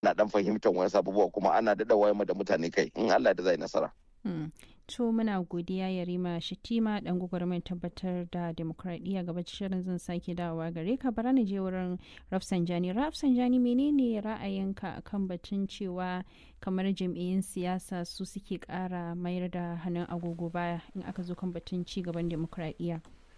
ana dan fahimtar wani abubuwa kuma ana daɗa wayar da mutane kai in Allah da zai nasara. To muna godiya Yarima Shitima dan gwagwarmayar tabbatar da demokradiyya gaba shirin zan sake dawowa gare ka bara ni je wurin Rafsanjani. Rafsanjani menene ra'ayinka akan batun cewa kamar jam'iyyun siyasa su suke kara mayar da hannun agogo baya in aka zo kan batun ci gaban demokradiyya.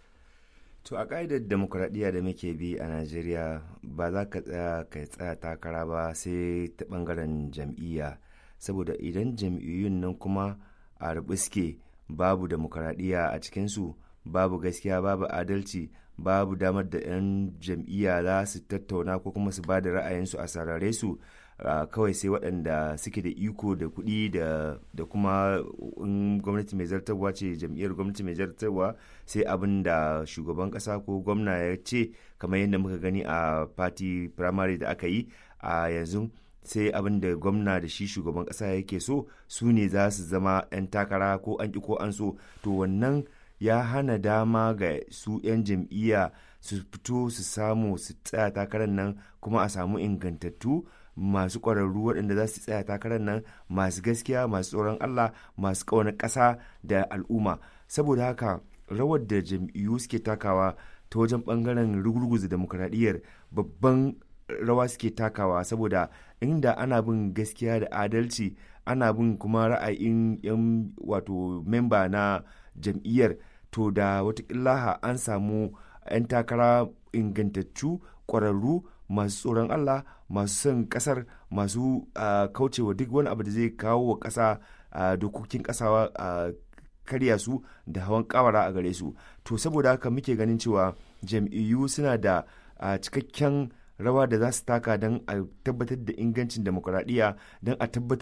To a ƙa'idar demokuraɗiyya da muke bi a Najeriya ba za ka tsaya ka tsaya takara ba sai ta ɓangaren jam'iyya saboda idan jam'iyyun nan kuma a suke babu demokuraɗiyya a cikinsu babu gaskiya babu adalci babu damar da 'yan jam'iyya za su tattauna ko kuma su ba da ra'ayinsu a sarare su kawai sai waɗanda suke da iko da kuɗi da kuma in gwamnati mai zartarwa ce jam'iyyar gwamnati mai zartarwa sai abin da shugaban ƙasa ko gwamna ya ce kamar yadda muka gani a party primary da aka yi a yanzu sai abin da gwamna da shi shugaban ƙasa yake so su ne za su zama 'yan takara ko an ƙi ko an so to wannan ya hana dama ga su 'yan jam'iyya su fito su samu su tsaya takarar nan kuma a samu ingantattu masu ƙwararru waɗanda za su tsaya takarar nan masu gaskiya masu tsoron Allah masu ƙaunar ƙasa da al'umma saboda haka rawar da jam'iyyu suke takawa ta wajen ɓangaren rugurguza demokuraɗiyyar babban rawa suke takawa saboda inda ana bin gaskiya da adalci ana bin kuma ra'ayin 'yan wato memba na jam'iyyar to da watakila an samu 'yan takara ingantattu ƙwararru masu tsoron Allah masu son kasar masu kaucewa duk wani abu da zai kawo wa ƙasa dokokin ƙasa karya su da hawan kawara a gare su to saboda haka muke ganin cewa jam'iyyu suna da cikakken rawa da za su taka don a tabbatar da ingancin demokuraɗiyya don a tabbatar